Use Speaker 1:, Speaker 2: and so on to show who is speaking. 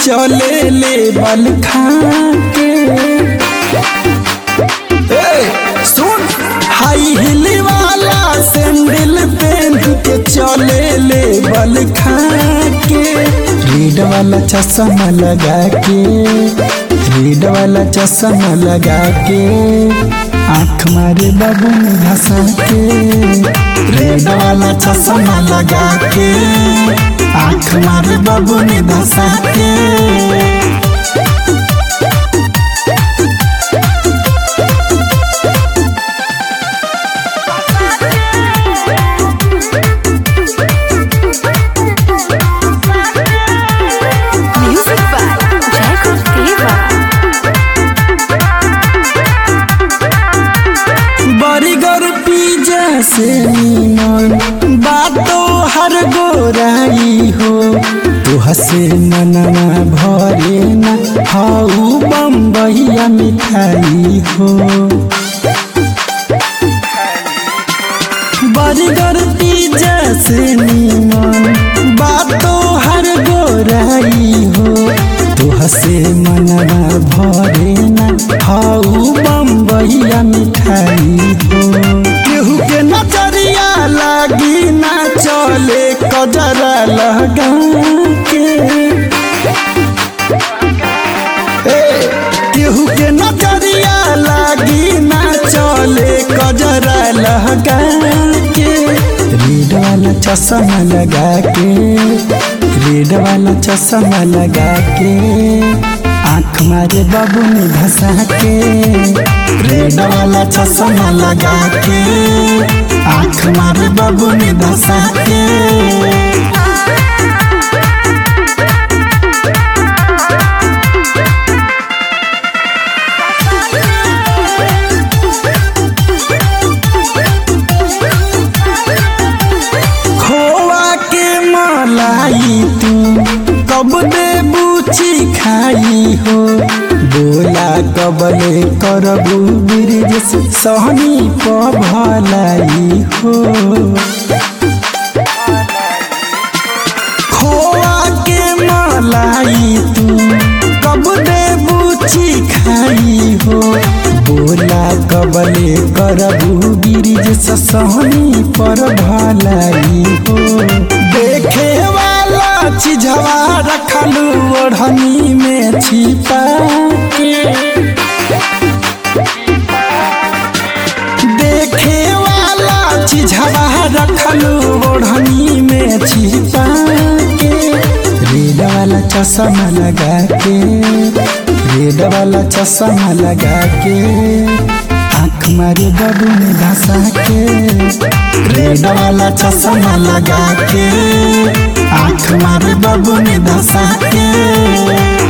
Speaker 1: चले ले बल खा के ए, सुन हाई हिल वाला सैंडल पहन के चले ले बल खा के रीड वाला चश्मा लगा के रीड वाला चश्मा लगा के आँख मारे बाबू ने धसा के रेड वाला चश्मा लगा के आँख मारे बाबू ने धसा के
Speaker 2: Music by Jacob Deva.
Speaker 1: Burger pizza से निमन बातो हर गोराई हो तू हसे मनना भरे ना हाउ बम्बैया मिठाई हो बर्गर पिज्जा से निमन बातो हर गोराई हो तू हसे मनना भरे ना हाउ बम्बैया मिठाई हो केहू के नजरिया लागी ना चले कजरा लगा के ए, केहू के नजरिया लागी ना चले कजरा लगा के रीड वाला चश्मा लगा के रीड वाला चश्मा लगा के आँख मारे बाबू ने धसा के रेड वाला चश्मा लगा के आँख मारे बाबू ने धसा के खोआ के मलाई तू कब दे बूची खाई हो बोला कबले करबू ब्रिज सहनी प भलाई हो खोआ के मलाई तू कब दे बूची खाई हो बोला कबले करबू ब्रिज सहनी पर भलाई हो देखे वाला चीजवा रखलू ओढ़नी में छिपा के देखे वाला चीजवा रखलू ओढ़नी में छिपा के रेड वाला चश्मा लगा के रेड वाला चश्मा लगा के आँख मारे बाबू ने धसा के रेड वाला चश्मा लगा के आँख मारे बाबू ने धसा के